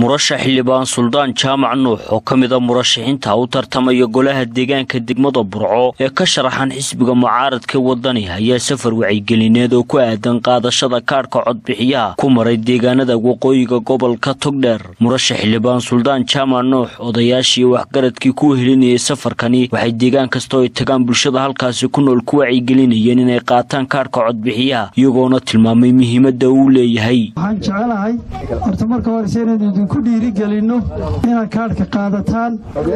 murashax xildhibaan suldaan jaamac nuux oo ka mida murashaxiinta u tartamaya golaha deegaanka degmada burco ee ka sharaxan xisbiga mucaaradka wadani ayaa safar wacigelineed oo ku aadan qaadashada kaadhka codbixiyaha ku maray deegaanada waqooyiga gobolka togdheer murashax xildhibaan suldaan jaamac nuux odayaashii waxgaradkii ku helinayay safarkani waxay deegaan kastoo ay tagaan bulshada halkaasi ku nool ku wacyigelinayeen inay qaataan kaadhka codbixiyaha iyagoona tilmaamay muhiimada uu leeyahay waxaan jecelahay horta marka horese inaynu idinku dhiirigelinno inaad kaadhka qaadataan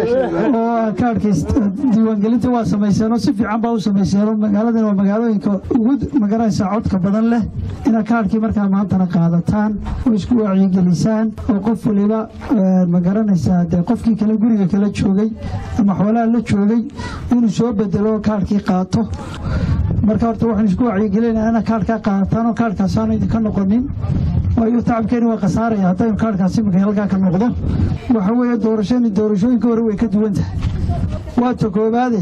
oo kaadhka diiwaangelinta waa samayseeno si fiican baa u samayseeno magaaladan waa magaalooyinka ugu magaraysaa codka badan leh inaad kaadhkii markaa maantana qaadataan oo isku wacyigelisaan oo qof waliba magaranaysaa dee qofkii kale guriga kala joogay ama xoolaha la joogay inuu soo bedelo kaadhkii qaato marka horta waxaan isku wacyigelinaa inaad kaadhkaa qaadataan oo kaadhkaasaana idinka noqonin waayo tacabkeeni waa khasaaraya haddaynu kaadhkaasi markay halkaa ka noqdo waxa weeye doorashani doorashooyinka hore way ka duwan tahay waa ta koobaade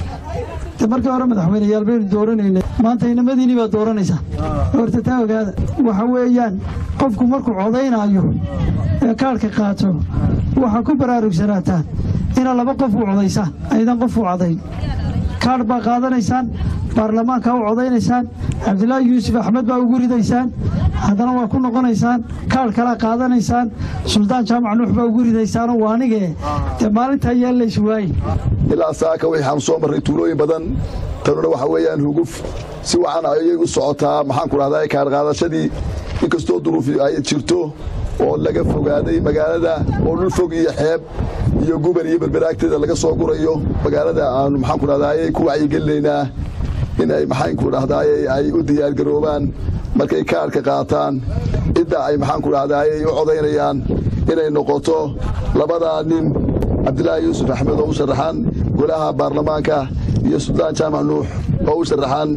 de markii hore madaxweyneyaal baynu dooranaynay maanta inamadiinii baad dooranaysaa horta taa ogaada waxa weeyaan qofku markuu codaynaayo ee kaadhka qaato waxaa ku baraarugsanataan inaad laba qof u codaysaan aydan qof u codayn kaadh baa qaadanaysaan baarlamaanka u codaynaysaan cabdilaahi yuusuf axmed baa ugu ridaysaan haddana waa ku noqonaysaan kaadh kalaa qaadanaysaan suldaan jaamac nuux baa ugu ridaysaanoo waa anigee dee maalintaa yeellays waaye ilaa saaka waxaan soo marray tuulooyin badan tanuna waxa weeyaan huguf si wacan ayay u socotaa maxaan ku dhahdaa kaadhqaadashadii inkastoo duruufi ay jirto oo laga fogaaday magaalada oo dhul fog iyo xeeb iyo guban iyo berberaagteeda laga soo gurayo magaalada aanu maxaan ku dhahdaayey ku wacyigelinaynaa in ay maxaanku dhahdaayey ay u diyaargaroobaan markay kaadhka qaataan cidda ay maxaanku dhahdaayey u codaynayaan inay noqoto labadaa nin cabdilaahi yuusuf axmed oo u sharaxan golaha baarlamaanka iyo suldaan jaamac nuux oo u sharaxan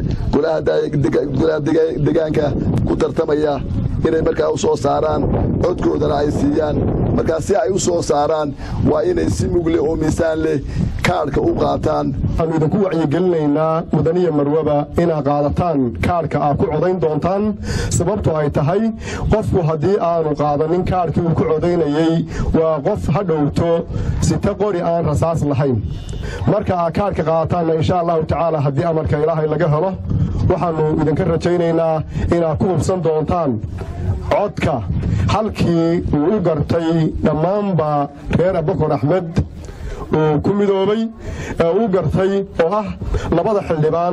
golaha degaanka ku tartamaya inay markaa u soo saaraan codkoodana ay siiyaan markaa si ay u soo saaraan waa inay si mugle oo miisaan leh kaadhka u qaataan waxaannu idinku wacyigelinaynaa mudaniya marwaba inaad qaadataan kaadhka aad ku codayn doontaan sababtu ay tahay qofku haddii aanu qaadanin kaadhkii uu ku codaynayey waa qof ha dhowto sita qori aan rasaas lahayn marka aad kaadhka qaadataanna insha allahu tacaala haddii amarka ilaahay laga helo waxaannu idinka rajaynaynaa inaad ku hubsan doontaan codka halkii uu u gartay dhammaanba reer abakor axmed uu ku midoobay ee uu gartay oo ah labada xildhibaan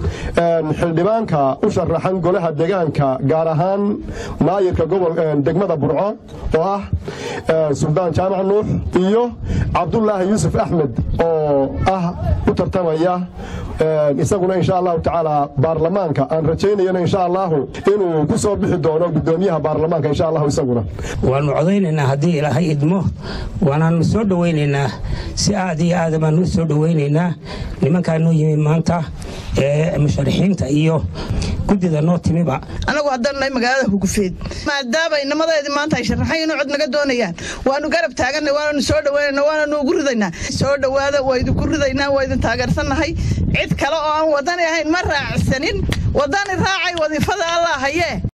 xildhibaanka u sharaxan golaha degaanka gaar ahaan maayirka degmada burco oo ah suldaan jaamac nuux iyo cabdulaahi yuusuf axmed oo ah u tartamaya isaguna insha allahu tacaala baarlamaanka aan rajaynayana insha allahu inuu ku soo bixi doono gudoomiyaha baarlamaanka insha allahu isaguna waannu codaynaynaa haddii ilaahay idmo waanaannu soo dhowaynaynaa si aad iyo aada baannu u soo dhowaynaynaa nimankaa noo yimi maanta ee musharaxiinta iyo guddida noo timiba annagu haddaan nahay magaalada hugufeed maadaama inamadeedii maanta ay sharaxan inuu cod naga doonayaan waannu garab taaganna waananu soo dhowaynana waananu ugu ridaynaa soo dhowaada waa idinku ridaynaa waa idin taageersannahay cid kale oo aan wadani ahayn ma raacsanin wadani raacay wadiifada allah hayee